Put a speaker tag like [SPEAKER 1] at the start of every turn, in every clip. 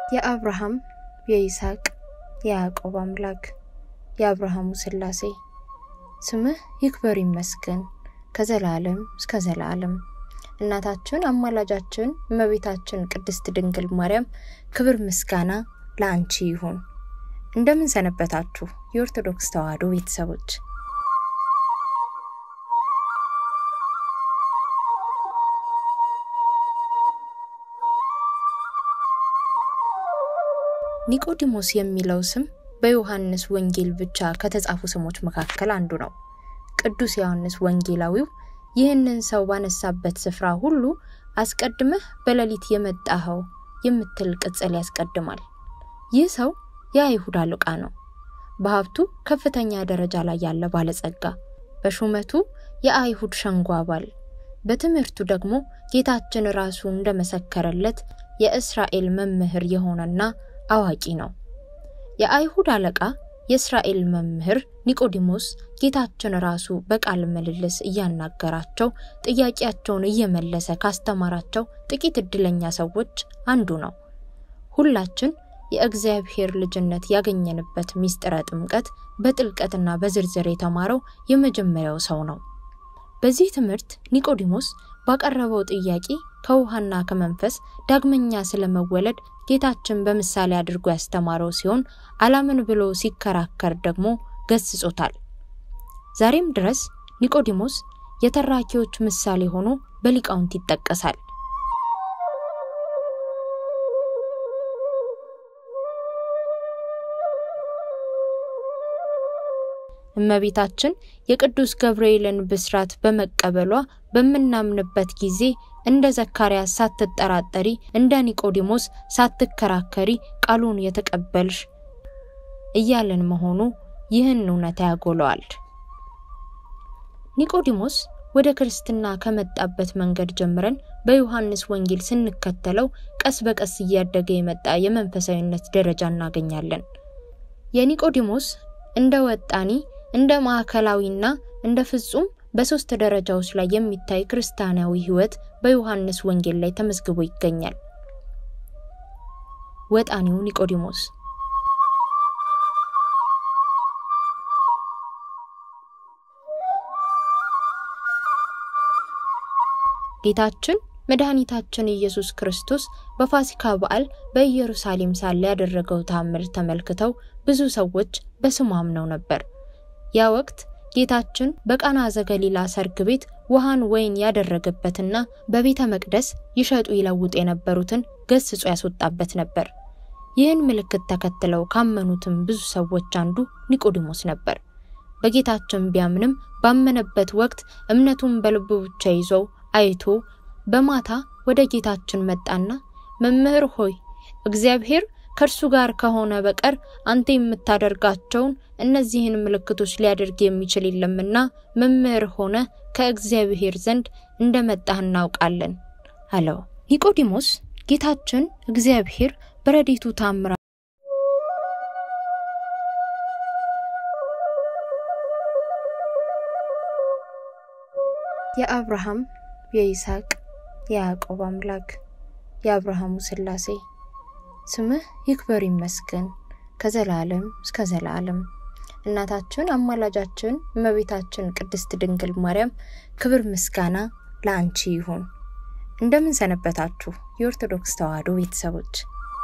[SPEAKER 1] የአብርሃም የይስሐቅ የያዕቆብ አምላክ የአብርሃሙ ሥላሴ ስምህ ይክበር ይመስገን ከዘላለም እስከ ዘላለም። እናታችን አማላጃችን እመቤታችን ቅድስት ድንግል ማርያም ክብር ምስጋና ለአንቺ ይሁን። እንደምን ሰነበታችሁ የኦርቶዶክስ ተዋሕዶ ቤተሰቦች? ኒቆዲሞስ የሚለው ስም በዮሐንስ ወንጌል ብቻ ከተጻፉ ስሞች መካከል አንዱ ነው። ቅዱስ ዮሐንስ ወንጌላዊው ይህንን ሰው ባነሳበት ስፍራ ሁሉ አስቀድመህ በሌሊት የመጣኸው የምትል ቅጽል ያስቀድማል። ይህ ሰው የአይሁድ አለቃ ነው። በሀብቱ ከፍተኛ ደረጃ ላይ ያለ ባለጸጋ፣ በሹመቱ የአይሁድ ሸንጎ አባል፣ በትምህርቱ ደግሞ ጌታችን ራሱ እንደመሰከረለት የእስራኤል መምህር የሆነና አዋቂ ነው። የአይሁድ አለቃ የእስራኤል መምህር ኒቆዲሞስ ጌታችን ራሱ በቃል ምልልስ እያናገራቸው ጥያቄያቸውን እየመለሰ ካስተማራቸው ጥቂት እድለኛ ሰዎች አንዱ ነው። ሁላችን የእግዚአብሔር ልጅነት ያገኘንበት ምስጢረ ጥምቀት በጥልቀትና በዝርዝር የተማረው የመጀመሪያው ሰው ነው። በዚህ ትምህርት ኒቆዲሞስ ባቀረበው ጥያቄ ከውሃና ከመንፈስ ዳግመኛ ስለመወለድ ጌታችን በምሳሌ አድርጎ ያስተማረው ሲሆን አላምን ብሎ ሲከራከር ደግሞ ገስጾታል። ዛሬም ድረስ ኒቆዲሞስ የተራኪዎች ምሳሌ ሆኖ በሊቃውንት ይጠቀሳል። እመቤታችን የቅዱስ ገብርኤልን ብስራት በመቀበሏ በምናምንበት ጊዜ እንደ ዘካርያስ ሳትጠራጠሪ እንደ ኒቆዲሞስ ሳትከራከሪ ቃሉን የተቀበልሽ እያለን መሆኑ ይህን እውነታ ያጎለዋል። ኒቆዲሞስ ወደ ክርስትና ከመጣበት መንገድ ጀምረን በዮሐንስ ወንጌል ስንከተለው ቀስ በቀስ እያደገ የመጣ የመንፈሳዊነት ደረጃ እናገኛለን። የኒቆዲሞስ እንደ ወጣኒ እንደ ማዕከላዊና እንደ ፍጹም በሶስት ደረጃዎች ላይ የሚታይ ክርስቲያናዊ ሕይወት በዮሐንስ ወንጌል ላይ ተመዝግቦ ይገኛል። ወጣኒው ኒቆዲሞስ ጌታችን መድኃኒታችን ኢየሱስ ክርስቶስ በፋሲካ በዓል በኢየሩሳሌም ሳለ ያደረገው ተአምር ተመልክተው ብዙ ሰዎች በስሙ አምነው ነበር። ያ ወቅት ጌታችን በቃና ዘገሊላ ሰርግ ቤት ውሃን ወይን ያደረገበትና በቤተ መቅደስ ይሸጡ ይለውጡ የነበሩትን ገስጾ ያስወጣበት ነበር። ይህን ምልክት ተከትለው ካመኑትም ብዙ ሰዎች አንዱ ኒቆዲሞስ ነበር። በጌታችን ቢያምንም ባመነበት ወቅት እምነቱን በልቡ ብቻ ይዞ አይቶ በማታ ወደ ጌታችን መጣና መምህር ሆይ እግዚአብሔር ከእርሱ ጋር ከሆነ በቀር አንተ የምታደርጋቸውን እነዚህን ምልክቶች ሊያደርግ የሚችል የለምና መምህር ሆነ ከእግዚአብሔር ዘንድ እንደመጣህ እናውቃለን አለው። ኒቆዲሞስ ጌታችን እግዚአብሔር በረድኤቱ ታምራ የአብርሃም የይስሐቅ የያዕቆብ አምላክ የአብርሃሙ ሥላሴ ስምህ ይክበር ይመስገን ከዘላለም እስከ ዘላለም። እናታችን አማላጃችን እመቤታችን ቅድስት ድንግል ማርያም ክብር ምስጋና ለአንቺ ይሁን። እንደምን ሰነበታችሁ የኦርቶዶክስ ተዋሕዶ ቤተሰቦች?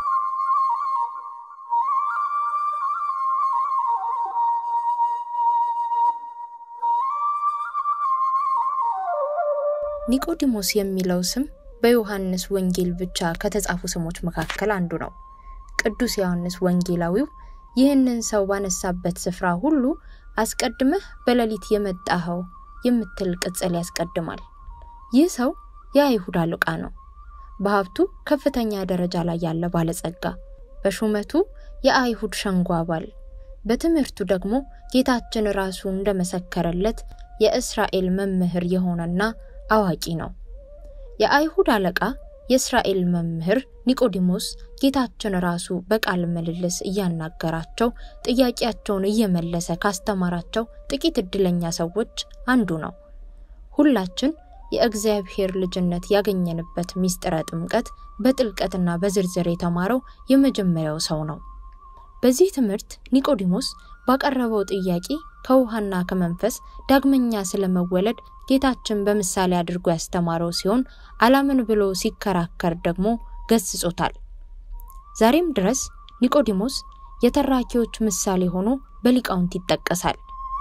[SPEAKER 1] ኒቆዲሞስ የሚለው ስም በዮሐንስ ወንጌል ብቻ ከተጻፉ ስሞች መካከል አንዱ ነው። ቅዱስ ዮሐንስ ወንጌላዊው ይህንን ሰው ባነሳበት ስፍራ ሁሉ አስቀድመህ በሌሊት የመጣኸው የምትል ቅጽል ያስቀድማል። ይህ ሰው የአይሁድ አለቃ ነው። በሀብቱ ከፍተኛ ደረጃ ላይ ያለ ባለጸጋ፣ በሹመቱ የአይሁድ ሸንጎ አባል፣ በትምህርቱ ደግሞ ጌታችን ራሱ እንደመሰከረለት የእስራኤል መምህር የሆነና አዋቂ ነው። የአይሁድ አለቃ የእስራኤል መምህር ኒቆዲሞስ ጌታችን ራሱ በቃል ምልልስ እያናገራቸው ጥያቄያቸውን እየመለሰ ካስተማራቸው ጥቂት እድለኛ ሰዎች አንዱ ነው። ሁላችን የእግዚአብሔር ልጅነት ያገኘንበት ሚስጥረ ጥምቀት በጥልቀትና በዝርዝር የተማረው የመጀመሪያው ሰው ነው። በዚህ ትምህርት ኒቆዲሞስ ባቀረበው ጥያቄ ከውሃና ከመንፈስ ዳግመኛ ስለመወለድ ጌታችን በምሳሌ አድርጎ ያስተማረው ሲሆን አላምን ብሎ ሲከራከር ደግሞ ገስጾታል። ዛሬም ድረስ ኒቆዲሞስ የተራኪዎች ምሳሌ ሆኖ በሊቃውንት ይጠቀሳል።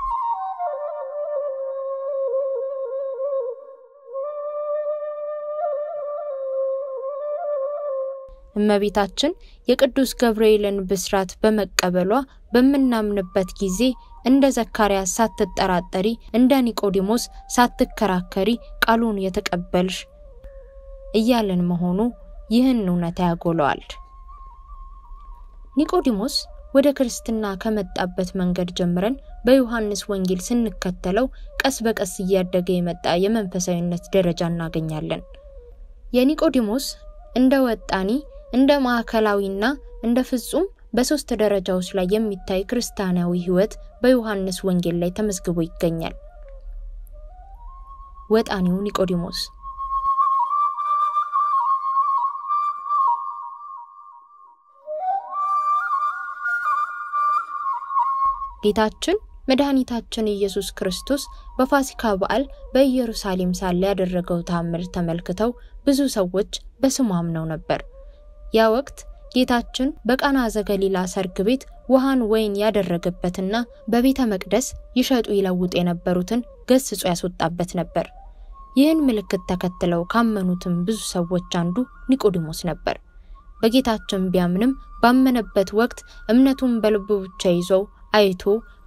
[SPEAKER 1] እመቤታችን የቅዱስ ገብርኤልን ብስራት በመቀበሏ በምናምንበት ጊዜ እንደ ዘካርያስ ሳትጠራጠሪ፣ እንደ ኒቆዲሞስ ሳትከራከሪ ቃሉን የተቀበልሽ እያለን መሆኑ ይህን እውነት ያጎለዋል። ኒቆዲሞስ ወደ ክርስትና ከመጣበት መንገድ ጀምረን በዮሐንስ ወንጌል ስንከተለው ቀስ በቀስ እያደገ የመጣ የመንፈሳዊነት ደረጃ እናገኛለን። የኒቆዲሞስ እንደ ወጣኒ እንደ ማዕከላዊና እንደ ፍጹም በሶስት ደረጃዎች ላይ የሚታይ ክርስቲያናዊ ሕይወት በዮሐንስ ወንጌል ላይ ተመዝግቦ ይገኛል። ወጣኒው ኒቆዲሞስ ጌታችን መድኃኒታችን ኢየሱስ ክርስቶስ በፋሲካ በዓል በኢየሩሳሌም ሳለ ያደረገው ተአምር ተመልክተው ብዙ ሰዎች በስሙ አምነው ነበር። ያ ወቅት ጌታችን በቃና ዘገሊላ ሰርግ ቤት ውሃን ወይን ያደረገበትና በቤተ መቅደስ ይሸጡ ይለውጡ የነበሩትን ገስጾ ያስወጣበት ነበር። ይህን ምልክት ተከትለው ካመኑትም ብዙ ሰዎች አንዱ ኒቆዲሞስ ነበር። በጌታችን ቢያምንም ባመነበት ወቅት እምነቱን በልቡ ብቻ ይዞ አይቶ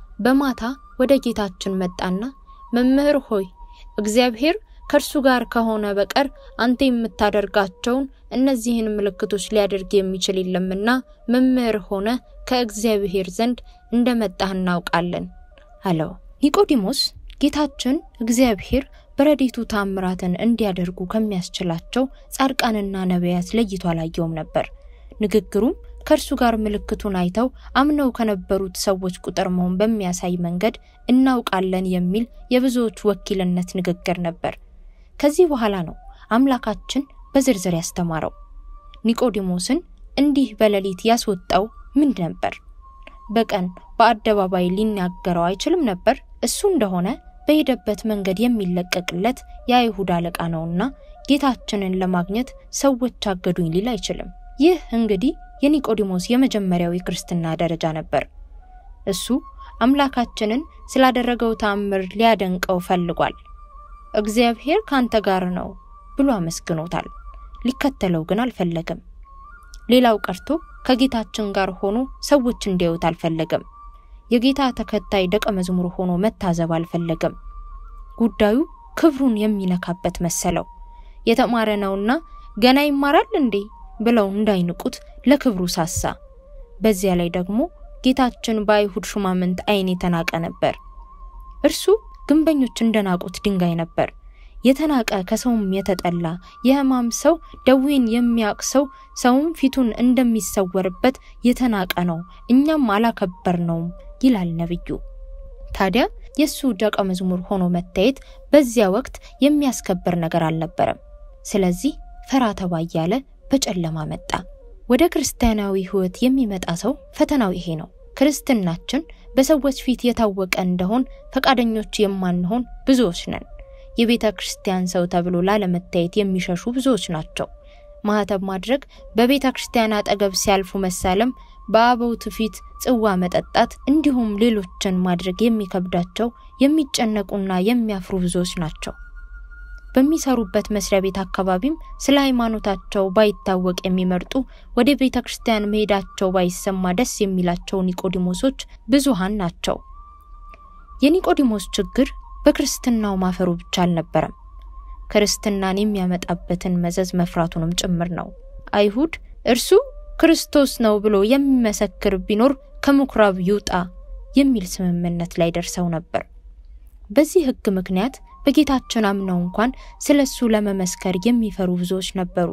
[SPEAKER 1] በማታ ወደ ጌታችን መጣና መምህር ሆይ እግዚአብሔር ከእርሱ ጋር ከሆነ በቀር አንተ የምታደርጋቸውን እነዚህን ምልክቶች ሊያደርግ የሚችል የለምና መምህር ሆነ ከእግዚአብሔር ዘንድ እንደመጣህ እናውቃለን አለው። ኒቆዲሞስ ጌታችን እግዚአብሔር በረድኤቱ ታምራትን እንዲያደርጉ ከሚያስችላቸው ጻድቃንና ነቢያት ለይቶ አላየውም ነበር። ንግግሩም ከእርሱ ጋር ምልክቱን አይተው አምነው ከነበሩት ሰዎች ቁጥር መሆን በሚያሳይ መንገድ እናውቃለን የሚል የብዙዎች ወኪልነት ንግግር ነበር። ከዚህ በኋላ ነው አምላካችን በዝርዝር ያስተማረው። ኒቆዲሞስን እንዲህ በሌሊት ያስወጣው ምን ነበር? በቀን በአደባባይ ሊናገረው አይችልም ነበር? እሱ እንደሆነ በሄደበት መንገድ የሚለቀቅለት የአይሁድ አለቃ ነውና ጌታችንን ለማግኘት ሰዎች አገዱኝ ሊል አይችልም። ይህ እንግዲህ የኒቆዲሞስ የመጀመሪያው የክርስትና ደረጃ ነበር። እሱ አምላካችንን ስላደረገው ተአምር ሊያደንቀው ፈልጓል። እግዚአብሔር ካንተ ጋር ነው ብሎ አመስግኖታል። ሊከተለው ግን አልፈለገም። ሌላው ቀርቶ ከጌታችን ጋር ሆኖ ሰዎች እንዲያዩት አልፈለገም። የጌታ ተከታይ ደቀ መዝሙር ሆኖ መታዘብ አልፈለገም። ጉዳዩ ክብሩን የሚነካበት መሰለው። የተማረ ነውና ገና ይማራል እንዴ ብለው እንዳይንቁት ለክብሩ ሳሳ። በዚያ ላይ ደግሞ ጌታችን በአይሁድ ሹማምንት ዓይን የተናቀ ነበር። እርሱ ግንበኞች እንደናቁት ድንጋይ ነበር። የተናቀ ከሰውም የተጠላ የሕማም ሰው ደዌን የሚያውቅ ሰው ሰውም ፊቱን እንደሚሰወርበት የተናቀ ነው፣ እኛም አላከበርነውም ይላል ነብዩ። ታዲያ የእሱ ደቀ መዝሙር ሆኖ መታየት በዚያ ወቅት የሚያስከብር ነገር አልነበረም። ስለዚህ ፈራ ተባ እያለ በጨለማ መጣ። ወደ ክርስቲያናዊ ሕይወት የሚመጣ ሰው ፈተናው ይሄ ነው። ክርስትናችን በሰዎች ፊት የታወቀ እንደሆን ፈቃደኞች የማንሆን ብዙዎች ነን። የቤተ ክርስቲያን ሰው ተብሎ ላለመታየት የሚሸሹ ብዙዎች ናቸው። ማህተብ ማድረግ፣ በቤተ ክርስቲያን አጠገብ ሲያልፉ መሳለም፣ በአበውት ፊት ጽዋ መጠጣት፣ እንዲሁም ሌሎችን ማድረግ የሚከብዳቸው የሚጨነቁና የሚያፍሩ ብዙዎች ናቸው። በሚሰሩበት መስሪያ ቤት አካባቢም ስለ ሃይማኖታቸው ባይታወቅ የሚመርጡ ወደ ቤተ ክርስቲያን መሄዳቸው ባይሰማ ደስ የሚላቸው ኒቆዲሞሶች ብዙሃን ናቸው። የኒቆዲሞስ ችግር በክርስትናው ማፈሩ ብቻ አልነበረም፣ ክርስትናን የሚያመጣበትን መዘዝ መፍራቱንም ጭምር ነው። አይሁድ እርሱ ክርስቶስ ነው ብሎ የሚመሰክር ቢኖር ከምኩራብ ይውጣ የሚል ስምምነት ላይ ደርሰው ነበር። በዚህ ሕግ ምክንያት በጌታችን አምነው እንኳን ስለ እሱ ለመመስከር የሚፈሩ ብዙዎች ነበሩ።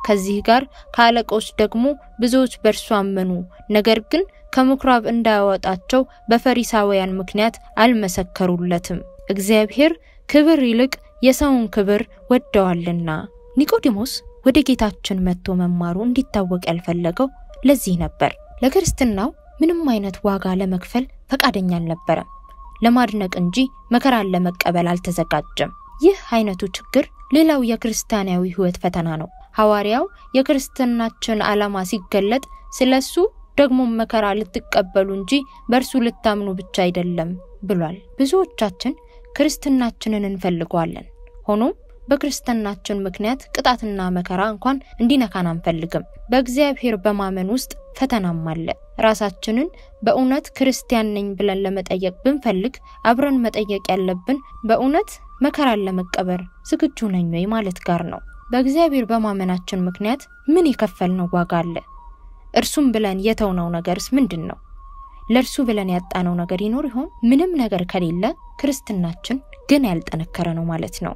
[SPEAKER 1] ከዚህ ጋር ከአለቆች ደግሞ ብዙዎች በእርሱ አመኑ። ነገር ግን ከምኩራብ እንዳያወጣቸው በፈሪሳውያን ምክንያት አልመሰከሩለትም። እግዚአብሔር ክብር ይልቅ የሰውን ክብር ወደዋልና። ኒቆዲሞስ ወደ ጌታችን መጥቶ መማሩ እንዲታወቅ ያልፈለገው ለዚህ ነበር። ለክርስትናው ምንም አይነት ዋጋ ለመክፈል ፈቃደኛ አልነበረም። ለማድነቅ እንጂ መከራን ለመቀበል አልተዘጋጀም። ይህ አይነቱ ችግር ሌላው የክርስቲያናዊ ሕይወት ፈተና ነው። ሐዋርያው የክርስትናችን ዓላማ ሲገለጥ ስለሱ ደግሞ መከራ ልትቀበሉ እንጂ በእርሱ ልታምኑ ብቻ አይደለም ብሏል። ብዙዎቻችን ክርስትናችንን እንፈልገዋለን። ሆኖም በክርስትናችን ምክንያት ቅጣትና መከራ እንኳን እንዲነካን አንፈልግም። በእግዚአብሔር በማመን ውስጥ ፈተናም አለ። ራሳችንን በእውነት ክርስቲያን ነኝ ብለን ለመጠየቅ ብንፈልግ አብረን መጠየቅ ያለብን በእውነት መከራን ለመቀበር ዝግጁ ነኝ ወይ ማለት ጋር ነው። በእግዚአብሔር በማመናችን ምክንያት ምን የከፈልነው ዋጋ አለ? እርሱም ብለን የተውነው ነገርስ ምንድን ነው? ለእርሱ ብለን ያጣነው ነገር ይኖር ይሆን? ምንም ነገር ከሌለ ክርስትናችን ግን ያልጠነከረ ነው ማለት ነው።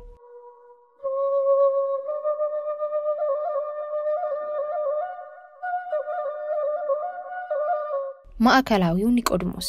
[SPEAKER 1] ማዕከላዊው ኒቆዲሞስ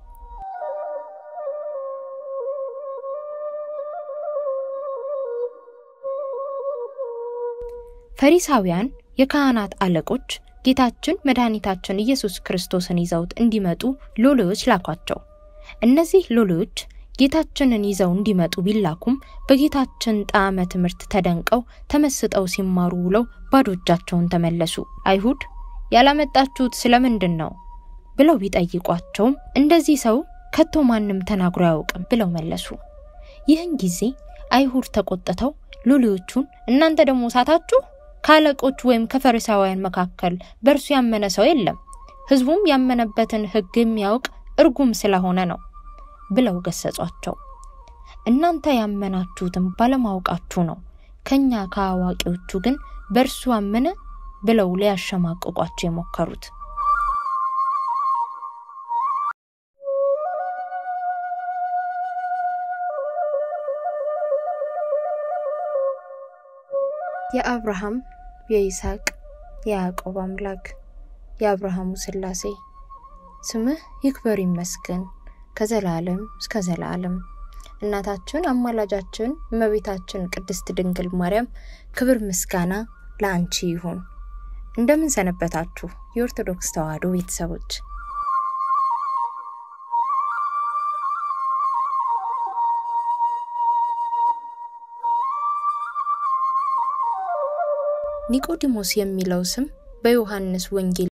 [SPEAKER 1] ፈሪሳውያን የካህናት አለቆች ጌታችን መድኃኒታችን ኢየሱስ ክርስቶስን ይዘውት እንዲመጡ ሎሌዎች ላኳቸው። እነዚህ ሎሌዎች ጌታችንን ይዘው እንዲመጡ ቢላኩም በጌታችን ጣዕመ ትምህርት ተደንቀው ተመስጠው ሲማሩ ውለው ባዶ እጃቸውን ተመለሱ። አይሁድ ያላመጣችሁት ስለምንድን ነው ብለው ቢጠይቋቸውም እንደዚህ ሰው ከቶ ማንም ተናግሮ አያውቅም ብለው መለሱ። ይህን ጊዜ አይሁድ ተቆጥተው ሎሌዎቹን እናንተ ደግሞ ሳታችሁ ከአለቆች ወይም ከፈሪሳውያን መካከል በእርሱ ያመነ ሰው የለም፣ ሕዝቡም ያመነበትን ሕግ የሚያውቅ እርጉም ስለሆነ ነው ብለው ገሰጿቸው። እናንተ ያመናችሁትም ባለማወቃችሁ ነው፣ ከኛ ከአዋቂዎቹ ግን በእርሱ አመነ ብለው ሊያሸማቅቋቸው የሞከሩት። የአብርሃም የይስሐቅ የያዕቆብ አምላክ የአብርሃሙ ሥላሴ ስምህ ይክበር ይመስገን ከዘላለም እስከ ዘላለም። እናታችን አማላጃችን እመቤታችን ቅድስት ድንግል ማርያም ክብር ምስጋና ለአንቺ ይሁን። እንደምን ሰነበታችሁ የኦርቶዶክስ ተዋሕዶ ቤተሰቦች? ኒቆዲሞስ የሚለው ስም በዮሐንስ ወንጌል